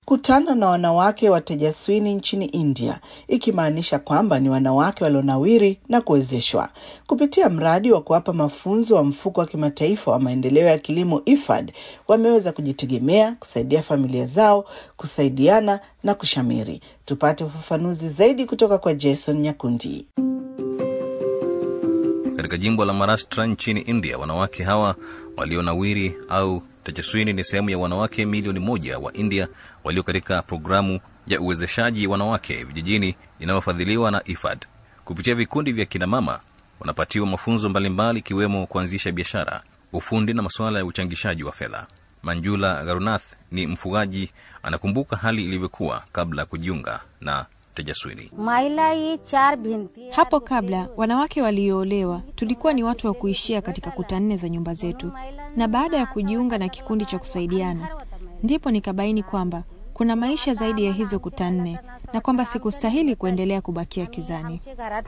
kutana na wanawake wa Tejaswini nchini India, ikimaanisha kwamba ni wanawake walionawiri na kuwezeshwa kupitia mradi wa kuwapa mafunzo wa mfuko wa kimataifa wa maendeleo ya kilimo IFAD. Wameweza kujitegemea, kusaidia familia zao, kusaidiana na kushamiri. Tupate ufafanuzi zaidi kutoka kwa Jason Nyakundi. Katika jimbo la Maharashtra nchini India, wanawake hawa walionawiri au Tejaswini ni sehemu ya wanawake milioni moja wa India walio katika programu ya uwezeshaji wanawake vijijini inayofadhiliwa na IFAD. Kupitia vikundi vya kinamama wanapatiwa mafunzo mbalimbali ikiwemo kuanzisha biashara, ufundi na masuala ya uchangishaji wa fedha. Manjula Garunath ni mfugaji, anakumbuka hali ilivyokuwa kabla ya kujiunga na Tejaswini. Hapo kabla wanawake walioolewa tulikuwa ni watu wa kuishia katika kuta nne za nyumba zetu, na baada ya kujiunga na kikundi cha kusaidiana, ndipo nikabaini kwamba kuna maisha zaidi ya hizo kuta nne na kwamba sikustahili kuendelea kubakia kizani.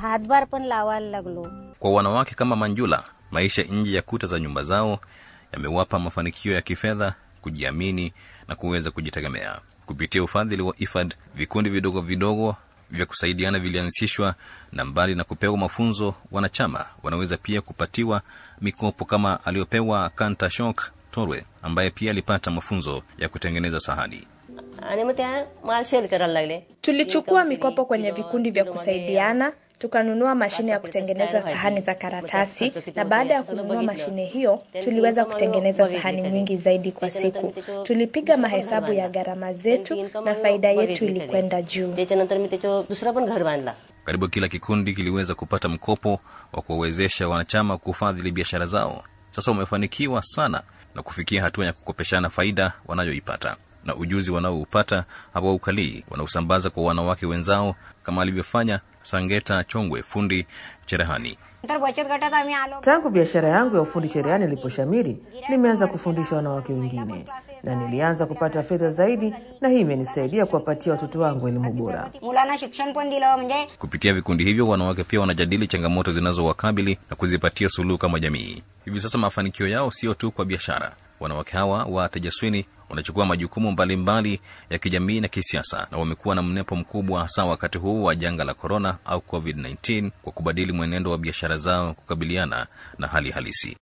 Kwa wanawake kama Manjula, maisha nje ya kuta za nyumba zao yamewapa mafanikio ya kifedha, kujiamini na kuweza kujitegemea. Kupitia ufadhili wa IFAD, vikundi vidogo vidogo vya kusaidiana vilianzishwa, na mbali na kupewa mafunzo, wanachama wanaweza pia kupatiwa mikopo kama aliyopewa Kanta Shok Torwe, ambaye pia alipata mafunzo ya kutengeneza sahani. Tulichukua mikopo kwenye vikundi vya kusaidiana tukanunua mashine ya kutengeneza sahani za karatasi, na baada ya kununua mashine hiyo tuliweza kutengeneza sahani nyingi zaidi kwa siku. Tulipiga mahesabu ya gharama zetu na faida yetu ilikwenda juu. Karibu kila kikundi kiliweza kupata mkopo wa kuwawezesha wanachama kufadhili biashara zao. Sasa wamefanikiwa sana na kufikia hatua ya kukopeshana faida wanayoipata na ujuzi wanaoupata hawaukalii, wanausambaza kwa wanawake wenzao kama alivyofanya Sangeta Chongwe, fundi cherehani. Tangu biashara yangu ya ufundi cherehani iliposhamiri, nimeanza kufundisha wanawake wengine na nilianza kupata fedha zaidi, na hii imenisaidia kuwapatia watoto wangu elimu bora. Kupitia vikundi hivyo, wanawake pia wanajadili changamoto zinazowakabili na kuzipatia suluhu kama jamii. Hivi sasa mafanikio yao sio tu kwa biashara. Wanawake hawa wa Tejaswini wanachukua majukumu mbalimbali mbali ya kijamii na kisiasa, na wamekuwa na mnepo mkubwa hasa wakati huu wa janga la korona au COVID-19 kwa kubadili mwenendo wa biashara zao kukabiliana na hali halisi.